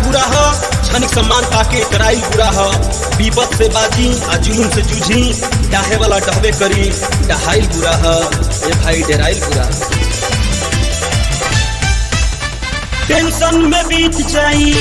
बुरा ह क्षणिक सम्मान पाके कराई बुरा ह विपत से बाजी आ जुलूम से जूझी डाहे वाला डहबे करी डहाइल बुरा ह ए भाई डेराइल बुरा ह। टेंशन में बीत जाई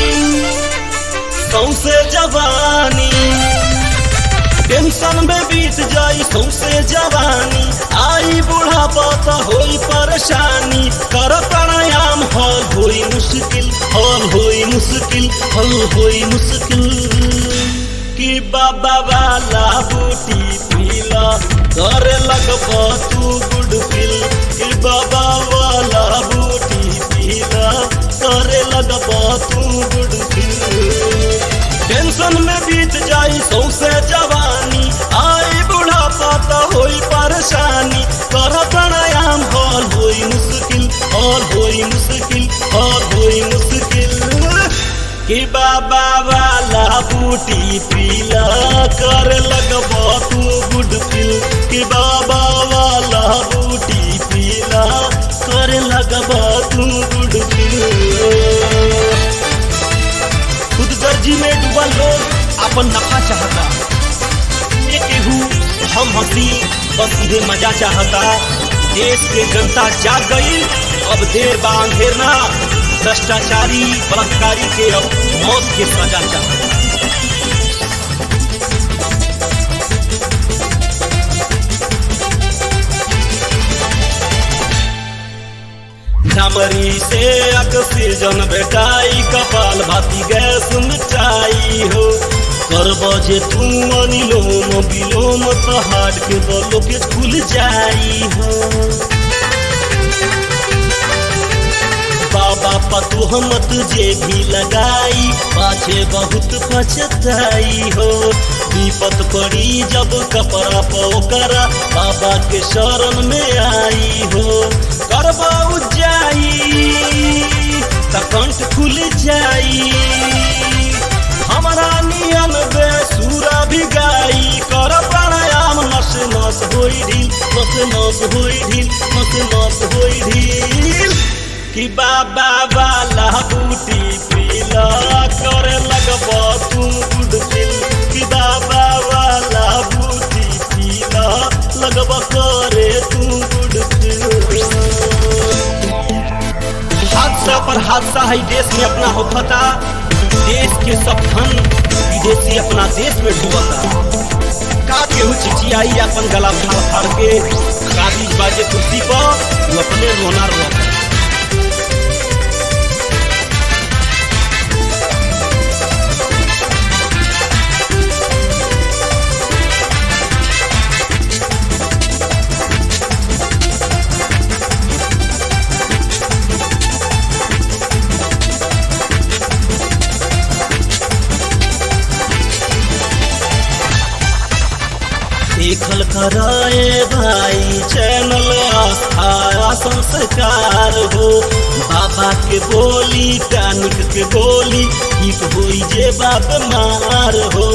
सौसे जवानी टेंशन में बीत जाई सौसे जवानी आई बुढ़ापा त होई परेशानी कर प्राणायाम हल होई मुश्किल हल होई मुश्किल हल होई मुश्किल कि बाबा वाला बूटी पीला करे लगब तू गुड फिल कि बाबा वाला बूटी पीला करे लगब तू गुड फिल टेंशन में बीत जाई सौसे जवानी आई बुढ़ापा त होई परेशानी कर प्राणायाम हल होई मुश्किल हल होई मुश्किल हल होई मुश्किल कि बाबा वाला बूटी पीला कर लगब तू गुड फिल कि बाबा वाला बूटी पीला कर लगब तू गुड फिल खुद गर्जी में डूबा लोग अपन नफा चाहता ये केहू हम हंसी बस इधे मजा चाहता देश के जनता जाग गई अब देर बा अंधेर ना भ्रष्टाचारी बलात्कारी के अब मौत के सजा चाहता झमरी से ऑक्सीजन बेटाई कपाल भाती गैस मिटाई हो कर बजे तू अनिलोम विलोम तो हार्ट के बलो के खुल जाई हो बाबा पतु हम तुझे भी लगाई पाछे बहुत पछताई हो विपत पड़ी जब कपड़ा पोकरा बाबा के शरण में आई हो करबा जाई त कंठ खुल जाई हमारा नियम बेसुरा भी गाई कर प्राणायाम नस नस होई ढील नस नस होई ढील नस नस होई ढील कि बाबा वाला बूटी पीला करे लगब तू गुड फिल कि बाबा वाला बूटी पीला लगब करे तू गुड फिल हादसा पर हादसा है देश में अपना होता देश के सब धन विदेशी अपना देश में डूबता का केहू चिचियाई अपन गला फाड़ फाड़ के काबिज बाजे कुर्सी पर वो अपने रोना रोता देखल कराए भाई चैनल आस्था संस्कार हो बाबा के बोली कानिक के बोली ठीक होई जे बाप मार हो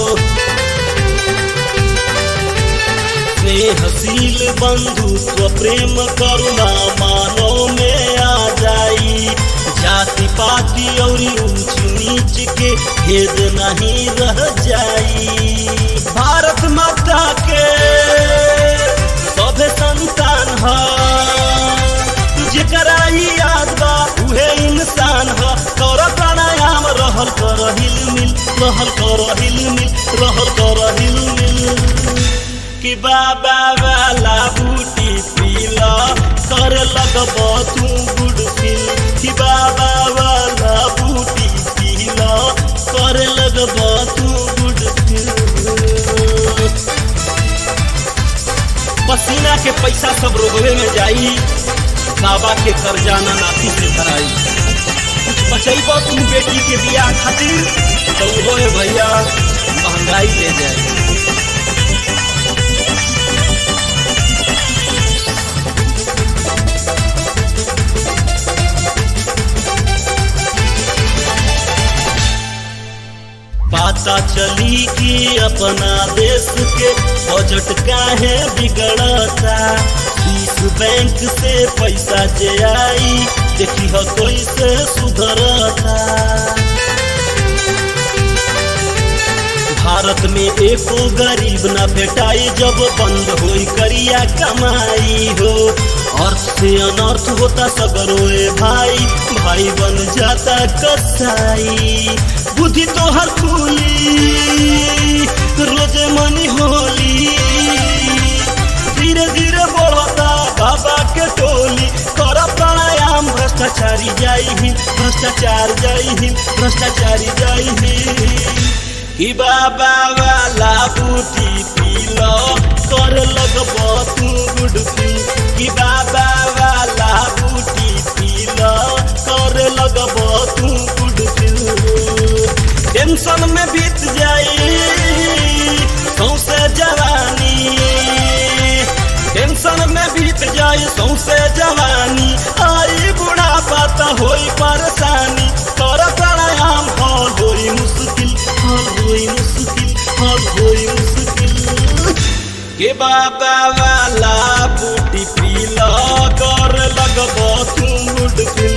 स्नेहशील बंधुत्व प्रेम करुणा मानव में आ जाई जाति पाति और ऊंच नीच के भेद नहीं रह जाई भारत माता के सभे संतान ह जेकरा ई याद बा उहे इंसान ह कर प्राणायाम रहल कर हिल मिल रहल कर हिल मिल रहल कर हिल मिल कि बाबा वाला बूटी पीला कर लगब तू गुड फील कि बाबा वाला बूटी पीला कर लगब तू गुड फील पसीना के पैसा सब रोगवे में जाई बाबा के कर्जाना नाती से भराई कुछ बचैबो तुम बेटी के बियाह खातिर तो वो है भैया महंगाई ले जाए पता चली कि अपना देश के बजट काहे बिगड़ता इस बैंक से पैसा जे आई देखी हो कैसे सुधरता भारत में एको गरीब न भेटाई जब बंद होई करिया कमाई हो अर्थ से अनर्थ होता सगरोए भाई भाई बन जाता कसाई बुद्धि तो हर खुली रोजे मनी होली धीरे धीरे बढ़ता बाबा के टोली कर प्राणायाम भ्रष्टाचारी जाई हिंद भ्रष्टाचार जाई हिंद भ्रष्टाचारी जाई हिंद कि बाबा वाला बूटी पीलो कर लगब तू गुड फील कि बाबा वाला बूटी पीलो कर लगब तू गुड फील टेंशन में बीत जाई सौसे जवानी टेंशन में बीत जाई सौसे जवानी आई बुढ़ापा त होई परेशानी कर प्राणायाम हल होई मुश्किल हल होई मुश्किल हल होई मुश्किल के बाबा वाला बूटी पीला कर लगब तू मुड